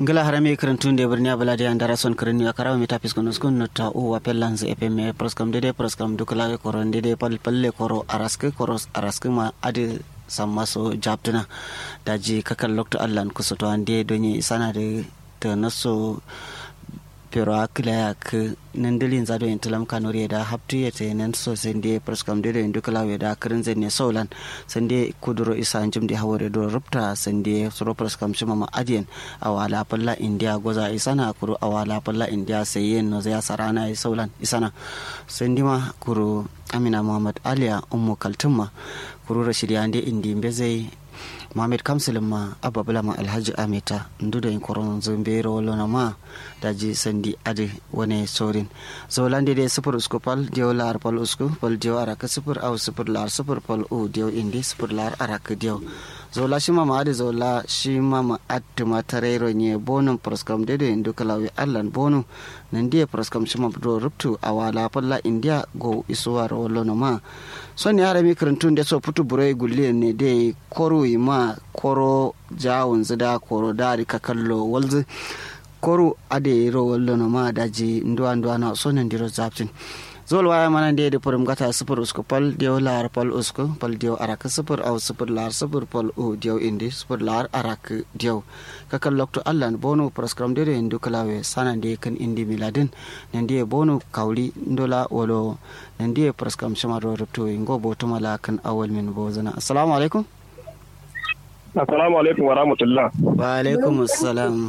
ngala harame karantun de birni abala de andara son karni akara mi tapis kono skon no ta o wa pellan ze epe me proskam de de proskam dukala de koron de de pal palle koro araske koros araske ma ade samma so jabtuna daji kakal lokto allan kusoto ande donye sana de to naso pero akila yak nandilin zado en tulam kanori da haptu yete nan so sende proskam de en dukala we da kirin ne solan sende kuduro isa jim de hawore do rupta sende soro proskam shima ma adien awala palla india goza isana kuru awala palla india sayen no ya sarana e solan isana sende ma kuru amina muhammad aliya ummu kaltumma kuru rashidi ande indi mbezai mohamed kamsil ma ababula ma alhaji amita nduda in koron zumbero wallona ma daji sandi ade wone sorin zolande de sufur usku pal diyo lar pal usku pal diyo araka sufur au sufur lar sufur pal u diyo indi sufur lar araka diyo zola shima ma ade zola shima ma attuma tarero nye bonum proskam dede ndu kalawi allan bonu nandiye proskam shima do ruptu awala palla india go isuwar wallona ma soni harami karantun da so putu burai gulle ne de koro ma koro jawon zida koro dari ka kallo walzi koro ade ro wallo no ma daji nduwa nduwa na so nan diro zaptin zol waya mana de de purum gata sufur usku pal dio lar pal usku pal dio arak sufur au sufur lar sufur pal u dio indi sufur lar arak dio kakal lokto allan bono proskram de ndu kalawe sana de kan indi miladin nan de bono kawli ndola wolo nan de proskram shama ro rupto ngo bo to mala kan awal min bo zana assalamu alaikum assalamu alaikum wa rahmatullah wa alaikum assalam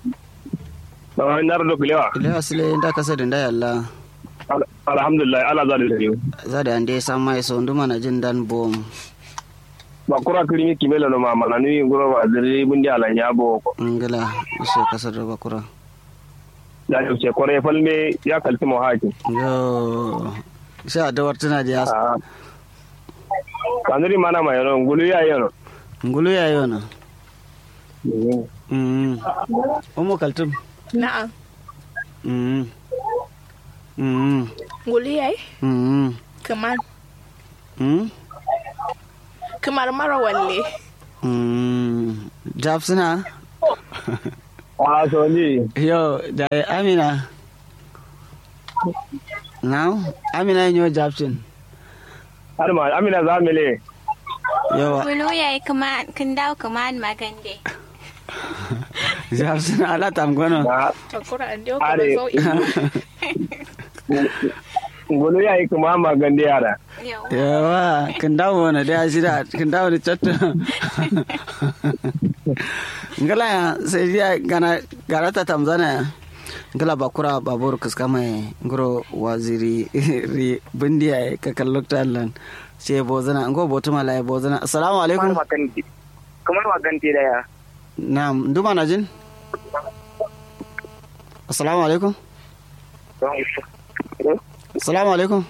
ba nar do bilewa bilewa sile nda kasa da nda yalla alhamdulillah ala za da yau za da ande san mai so nduma na jin dan bom ba kura kirimi kimela no ma mana ni guro ba zuri bundi ala nya bo ko ngala so kasar da bakura da yau ce kore falme ya kalti mu haji yo sha da wartuna da yas kanuri mana ma yano ngulu ya yano ngulu ya yano mm umu kaltum Na'am. mm mm Nguli yayi? mm Kamar mm kamar mara walle. mm jabsuna a so ni yo da amina now amina yo jabsin har ma amina za mu le yawa Kulu ya yi kuma kin dawo kuma magande. jabsuna ala tamgono na Takura an dio Are. kuma sau'i. ngulu ya yi kuma magande yara Yau. yawa kin dawo wani da shida kin dawo da chatto ngala ya sai dia gana garata tamzana ngala bakura babur kuskama ngoro waziri ri bindiya ka kallokta allan sai bozana ngo botuma la bozana assalamu alaikum magande kamar magande da ya na'am nduma na jin assalamu alaikum assalamu alaikum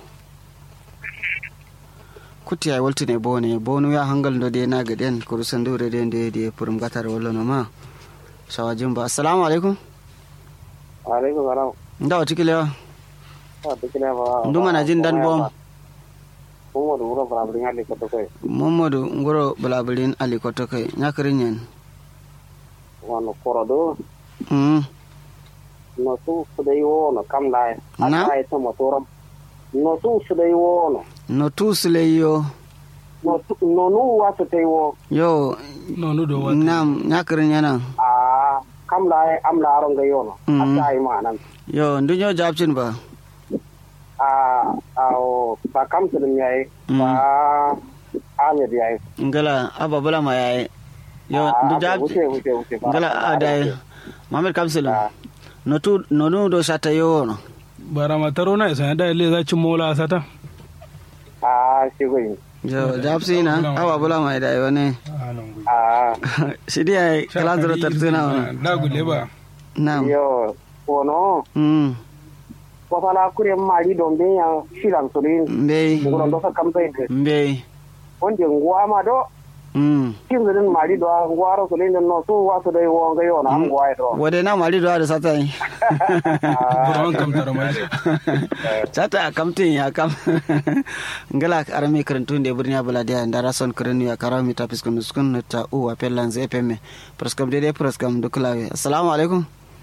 kuti ay woltine bone bonu ya hangal do de naga den ko sandure de de de purum gatar wala no ma sawa jumba assalamu alaikum alaikum salam ndawa tikile ta dukina ba nduma na jin dan bom kuma da wurin farabrin hali ka kai momodu ngoro balabirin ali koto kai nyakrin yen wani korodo mm no su su da yi wono kam da Na? ya ta motoram no su su da yi wono no tusle yo no su- no nu wa su ta yi wo yo nonu do wat nam nyakrin yana a kam da ya am da aron ga yono Mhm. a ta yi ma nan yo ndunyo jabcin ba a a o ba kam su din yayi ba amir yayi ngala ababula ma yayi yo Ah, ndu abu- jab wuce wuce wuce ba ngala adai mamed kamsilu Ah. no tu no nu do shata yo no barama taro na isa da le za ci mola sata a shi goyi yo jabsi na ababula ma dai wani a shidi ay kala dro tartuna wa da gule ba nam yo wono mm wasala kure mari don be ya shiran su din mbey ngoro do ka kam sai de mbey wonde nguwa ma do mm kim din mari do ngwaro so le no so wa so dai wo ga yo na ngwa do wade na mari da sata yi buron kam tara mai sata kamtin ya kam ngala arame karantun da birni abula da ndara son karanu ya karawa mi tapis kun skun ta u wa pellan zai peme praskam dede praskam duklawe assalamu alaikum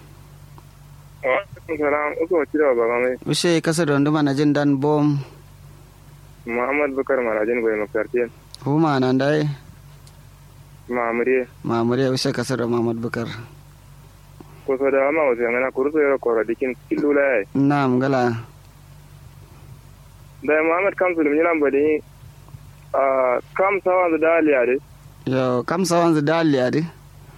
salam uku ci da baba mai ushe kasa da nduma na jin dan bom muhammad bukar marajin bai makarti huma nan dai mamuriye mamure ushe kasa da mamad bukar ko so da ma wasu yana kuruso yaro koro dikin kilula yayi na'am ngala da muhammad kamsul min nan bade a kam sawan da daliya de yo kam sawan zu daliya de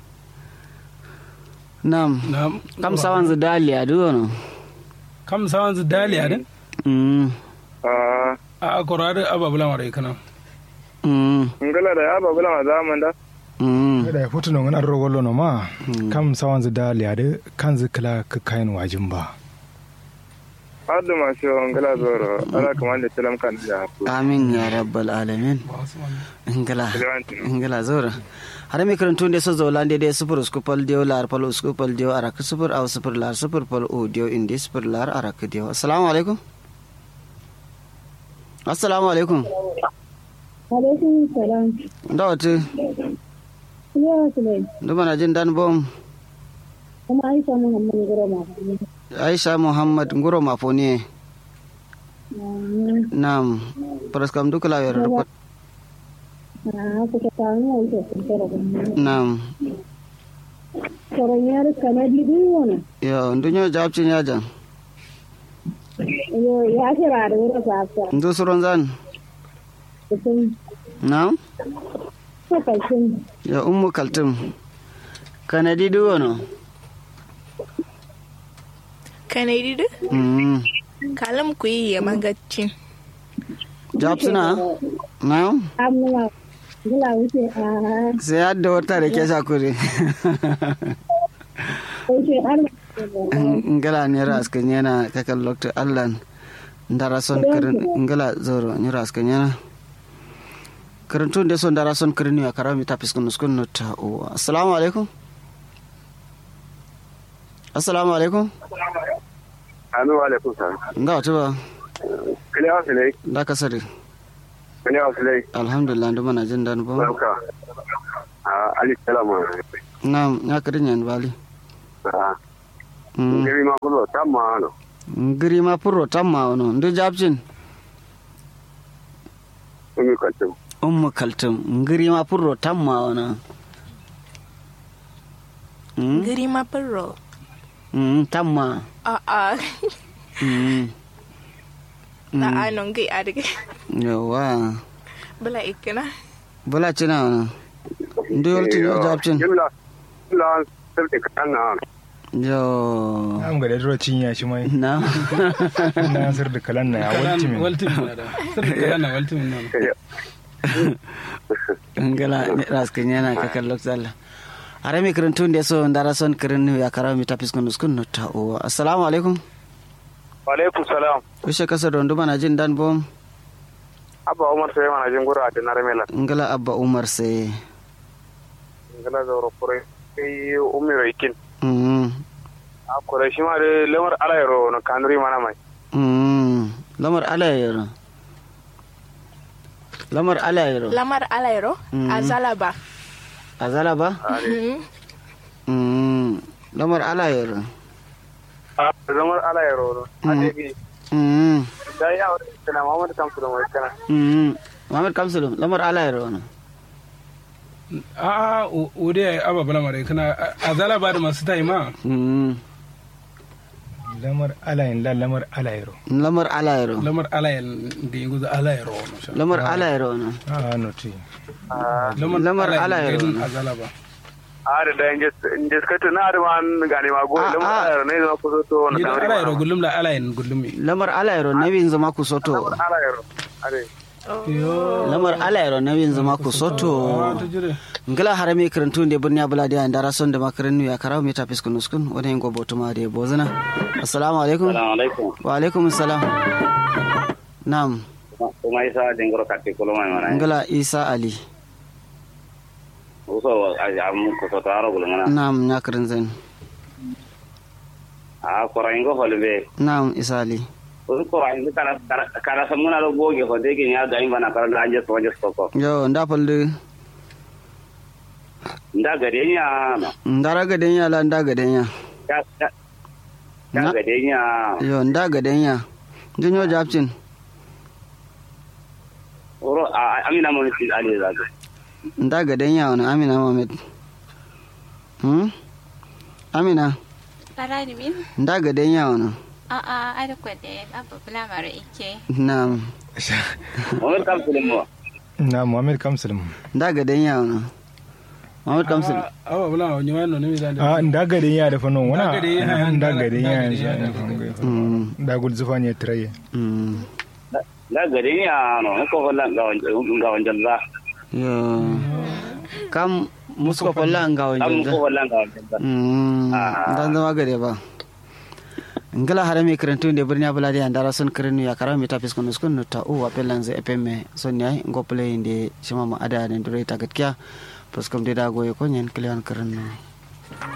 na'am na kam sawan zu daliya de wono kam sawan zu dali ade mm a a korade ababula mare kana mm ngala da ya babula ma zaman da mm da ya futu nan rogolo no ma kam sawan zu dali ade kan zu kala ka kayan wajin ba haddu ma shi ngala zoro ala kaman da tilam kan da ku amin ya rabbal alamin ngala Lewanti. ngala zora har mi karantu ne so zola de de super skupal dio lar pal skupal dio arak super aw super lar super pal o dio indi super lar arak dio assalamu alaikum assalamu alaikum alaikum salam ndawati yawa su ne nduma na jin dan bom kuma aisha muhammadu gurama aisha muhammad nguro mafoni nam praskam dukla wer report a kuka kawo aisha sun tara nam tsoron yar kanadi din wani yo ndunyo jabcin yajan ya kira da wurin fasa ndu suron zan kusan nam kwakwakin ya ummu kaltum kanadi duwono Kanadi du? mm Kalam ku yi ya magacin. jabsuna nam amma gula wuce a sai hadda wata da ke sakuri wuce har ngala ne raskan yana kakan lokta allan ndara son kirin ngala zoro ni raskan yana karantun da son dara son kirin ya karami ta fiskun nuskun no ta o assalamu alaikum assalamu alaikum anu alaikum salam nda wata ba kile wa sile da kasari kile wa sile alhamdulillah ndu mana jin dan ba barka a ali salama na ya kirin yan bali a Mm. ngiri ma kulo tamma no ngiri ma purro tamma ono ndu jabcin umi kaltum ummu kaltum ngiri ma purro tamma ono Mm, Giri ma firro. mm, tamma A'a. Mm, Na anon gai a daga. yawa Bala ikina. bala cina ono ndu yolti no jabcin jimla jimla sirti kan na yo am ga da dro cinya shi mai na na sir da kalan na ya walti min waltimin na da sirri kalan na waltimin na ngala ne raskin yana ka kallo tsalla are mi kirantun da so ndara son kirin ya karawa mi tapis kun skun no ta o assalamu alaikum wa alaikum salam kushe kasa don duma na jin dan bom abba umar sai mana jin gura da narmela ngala abba umar sai ngala zoro kure kai ummi waikin mm a kure shi ma da lamar alayro na kanuri mana mai mm lamar alayero lamar alayero Lamar alairo a zalaba. azala ba mm lamar alayero a lamar alayro a debi mm da ya wata kana mamadu kamsu da mai kana mm Muhammad Kamsulum lamar alayero no a ode ya ababula mare kana a zala ba da masu tayi ma mm lamar alayin la lamar alayro lamar alayero lamar alayen da yin guza alayero no sha lamar alayero no a no ti lamar alayero alayen no a zala ba a da da inje skatu na da man gane ma go Ah, lamar ah. alayro ne zama kuso to na ni da kanuri alayero mana gullum la alayen gullum mi lamar alayero na bin zama ku soto alayro ade lamar alayero na bin zama ku soto ta jire ngala harami karantu nde burni abula dia ndara son de makaranu ya karaw mi tapis kun uskun wona ngo botuma de bozana assalamu alaikum assalamu alaikum wa alaikum assalam nam kuma isa dingoro katti kulo mai mana ngala isa ali uso a am ko so taro gulungana nam nyakrin zen a koraingo holbe nam isali uso koraingo kala kala samuna lo goge ho de kin ya ga in bana kala anje so je soko yo nda palde nda gade nya no ndara gaden ya la nda gaden ya ya ya ya Na- gade nya yo nda gaden ya jinyo japcin oro a amina mo ni ali za ga nda gaden ya wani amina mohamed hmm amina Fara ni min? nda gaden ya wani A'a, ada kwade, abu bula mara ike. nam mo kam sulmo na muhammad kamsulum nda gaden ya wani mohamed kamsil awa bula wa nyuma no ne da a nda gadin ya da fanon wana Nda gadin ya, nda nda- gadin nda ya gadin ya da Mm. da gul zufa ne traye mm nda gade nya no ko holla ga ga wanjan za yo kam musko falla nga am wajen ko holla ga wanjan za Mm, Ah. dan zama gare ba ngala hara mi karantu de birni abuladi andara son karenu ya kara mi tapis kono skun no ta o apelan ze epeme son nyai ngo play inde shima ma ada ne dure tagat kya pos kom de da goye ko nyen klian karenu